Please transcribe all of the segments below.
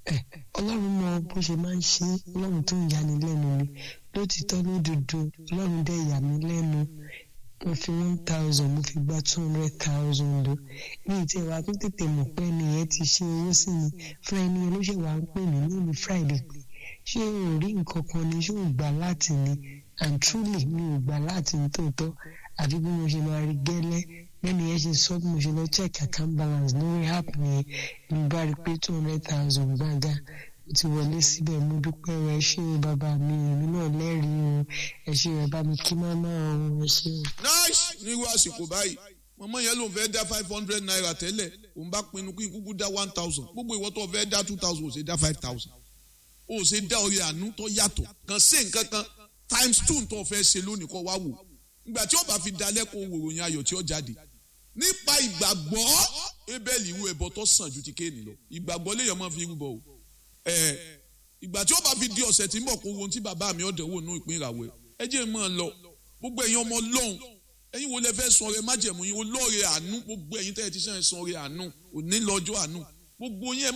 ọlọ́run mọ bó ṣe máa ń ṣe ọlọ́run tó ń yani lẹ́nu ni lótìtọ́ lódodo ọlọ́run dẹ̀ yà mí lẹ́nu mo fi one thousand mo fi gba two hundred thousand o ní ìtì ìwà tó tètè mọ̀ pé ẹnìyẹn ti ṣe owó sí mi fún ẹni yẹn ló ṣe wà ń pè mí lónìí friday pé ṣé o rí nǹkan kan ni ṣé o gbà láti ni and truly mi ò gbà láti ní tòótọ́ àfi bí mo ṣe máa rí gẹ́lẹ́ lẹ́nu yẹn ṣe sọ bí mo ṣe lọ check account balance lórí app yẹn mo bá rí pé two hundred thousand gbága mo ti wọlé síbẹ̀ mo dúpẹ́ o ẹ ṣé o bàbá mi èmi náà lẹ́rìí o ẹ ṣé ẹ bá mi kí mọ́mọ́ o ẹ ṣé o. nice nírú àsìkò báyìí mọ̀mọ́ yẹn ló ń fẹ́ dá five hundred naira tẹ́lẹ̀ òun bá pinnu kí n kúkú dá one thousand gbogbo ìwọ tó fẹ́ dá two thousand ò ṣe dá five thousand ò ṣe dá orí àánú tó yàtọ̀ kàn sí nǹkan kan times two tó fẹ́ ṣe lónìí kọ́ wá wò ìgbà tí ó bá fi dalẹ́ kó wòròyìn ayọ̀ tí ó jáde nípa ìgbàgbọ́ ebéèlì irú ẹbọ tó sàn ju ti kéènì lọ ìgbàgbọ́ lèèyàn máa fi rúbọ o ẹ ìgbà tí ó bá fi di ọ̀sẹ̀ tí ń bọ̀ kó wo ohun tí bàbá mi ọ̀dẹ̀ wò nú ìpín ìràwọ̀ ẹ jẹ́ mọ́ ọ lọ gbogbo ẹ̀yin ọmọ lọ́hùn ẹ̀yin wo lẹ fẹ́ sun ọrẹ májẹ̀mú yín olóore àánú gbogbo ẹ̀yin tẹ́ ẹ ti sẹ́yìn sun ọrẹ àánú òní lọ́jọ́ àánú gbogbo yín ẹ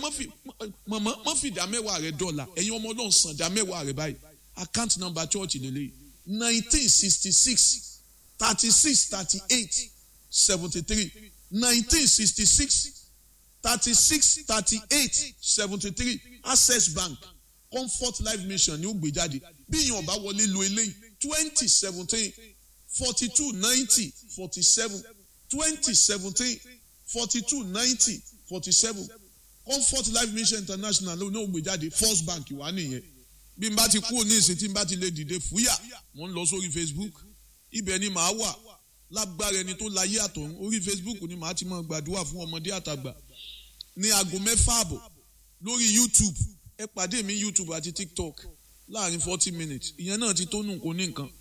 mọ́ fi ìdá mẹ́wàá rẹ dọ́là ẹ̀yin ọmọ ọlọ́run san ìdá mẹ́wàá rẹ báyìí account number church lélẹ́yìí nineteen sixty six thirty six thirty eight seventy three nineteen sixty six thirty six thirty eight seventy three access bank comfort life mission ní ó gbé jáde bí ìyẹn ọba wọlé lo eléyìí twenty seventeen forty two ninety forty seven twenty seventeen forty two ninety forty seven comfort life mission international ló ní ó gbé jáde first bank wà nìyẹn bí n bá ti kúrò ní ìsìn tí n bá ti lè dìde fúyà mo ń lọ sórí facebook ibẹ̀ ni màá wà lágbára ẹni tó láyé àtọ̀run orí facebook ni màá ti máa gbàdúrà fún ọmọdé àtàgbà ní aago mẹ́fà àbọ̀ lórí youtube ẹ pàdé mi youtube àti tiktok láàrin forty minutes ìyẹn náà ti tó nù kó ní nǹkan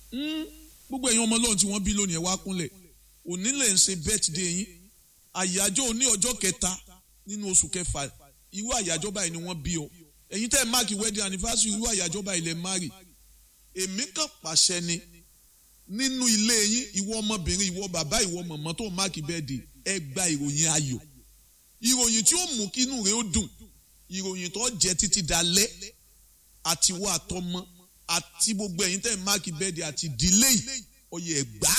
gbogbo ẹ̀yin ọmọ ọlọ́run tí wọ́n bí lónìí ẹ wá kúnlẹ̀ òní lè ń ṣe birthday yín àyájọ́ òní ọjọ́ kẹta nínú oṣù kẹfà irú àyájọ́ báyìí ni wọ́n bí ọ ẹ̀yin tẹ́ ẹ máàkì wedding anniversary irú àyájọ́ báyìí lẹ márì èmi kàn pàṣẹ ni nínú ilé yín ìwọ ọmọbìnrin ìwọ bàbá ìwọ mọ̀mọ́ tó máàkì birthday ẹ gba ìròyìn ayọ̀ ìròyìn tí ó mú kí inú rẹ ó dùn ìròyìn tó jẹ títí dalẹ́ àti wọ àtọmọ àti gbogbo ẹ̀yin tẹ́ ẹ máàkì birthday àti delay ọyẹ ẹgbà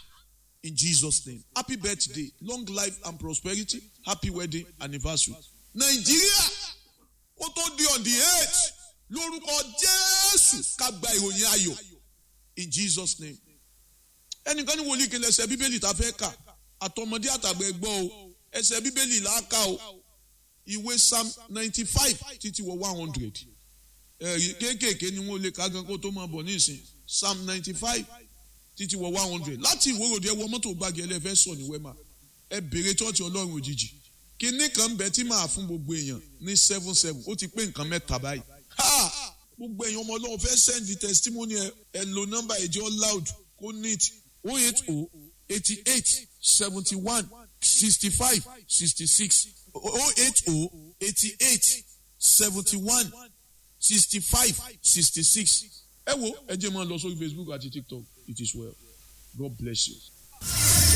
in Jesus name happy birthday long life and prosperity happy wedding anniversary nàìjíríà ó tó di on the eight lórúkọ jésù ká gba ìròyìn ayọ̀ in jesus name ẹnìkan ní wòlíì kele ẹsẹ̀ bíbélì tá a fẹ́ kà àtọmọdé àtàgbà ẹgbọ́ o ẹsẹ̀ bíbélì là á kà o ìwé psalm ninety five títí wọ one hundred ẹ̀rí kéékèèké ni wọ́n lè ká gan kó tó máa bọ̀ ní ìsìn psalm ninety five títí wọ one hundred láti ìwòròdì ẹ wọ mọ́tò gbági ẹlẹ́fẹ́ sọ ní wẹ́mà ẹ bèrè chọ́ọ̀chì ọlọ́run òjijì kinní kan bẹ tí màá fún gbogbo èèyàn ní seven seven ó ti pé nǹkan mẹ́ta báyìí ha gbogbo èèyàn ọmọ ọlọ́run fẹ́ send the testimony ẹ ẹ lo nọ́mbà ẹ̀jẹ̀ loud kó neat oh eight oh eighty eight seventy one sixty five sixty six oh eight oh eighty eight seventy one sixty five sixty six ẹ wo ẹ jẹ́ máa lọ sórí Facebook àti TikTok it is well God bless you.